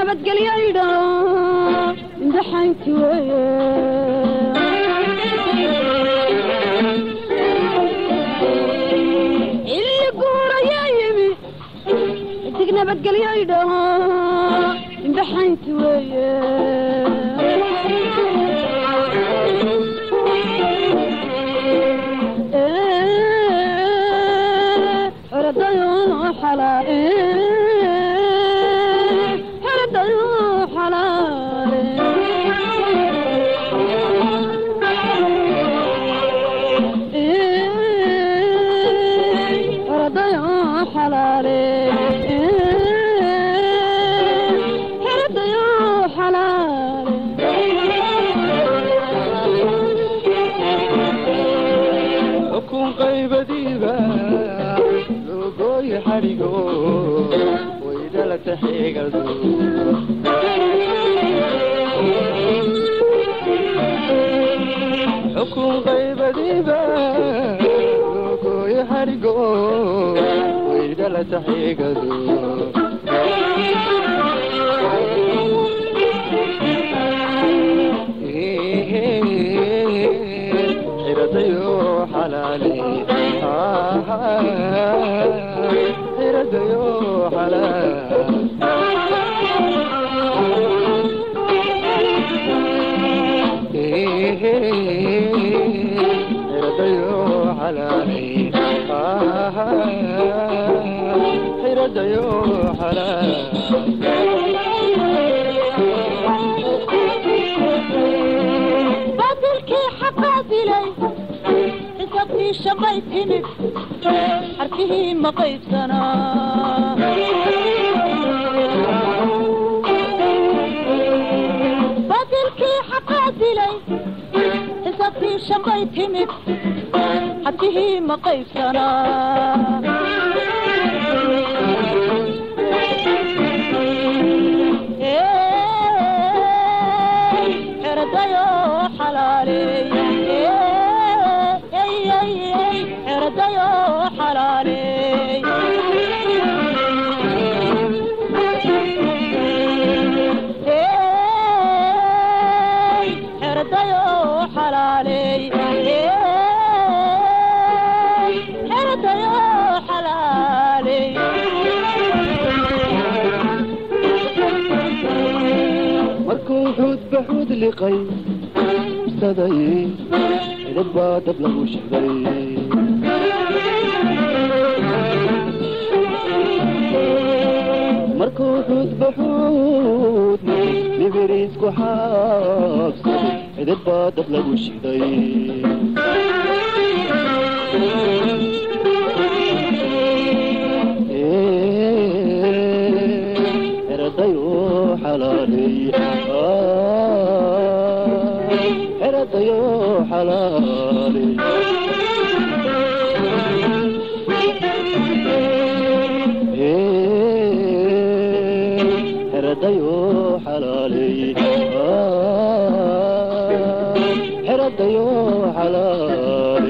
nabadgelyaydha imtixaanki weye xilli guurayaa yimi dig nabadgelyaydha imtixaanki weye xeradayo xalaale xeradayo xalaale xeradayo xalaale xeradayo xalaale xukun qaybadiiba logooyi xadhigo waydhalata xigado xukun qaybadiiba logooyi xadhigo waydhalata xigado xiradayo xalaale xiradayo xiradayo xalaale xiradayo baadilkii xaqaabilay xisabtii shamay timid xarkihii ma qaybsanaa baadilkii xaqaabilay xisabtii shamay timid xarkihii ma qaybsanaa xeradayo xalaaleey xeradayo xalaaleey xeradayo xalaaleey xeradayo xalaaleey markuu xuudba xuud liqay saday xidhad baa dab lagu shiday markuu xuudba xuud nibiriisku xaabsaday xidhad baa dab lagu shiday xeradayo xalaaley xeradayo xalaaley xeradayo xalaaley xeradayo xalaaley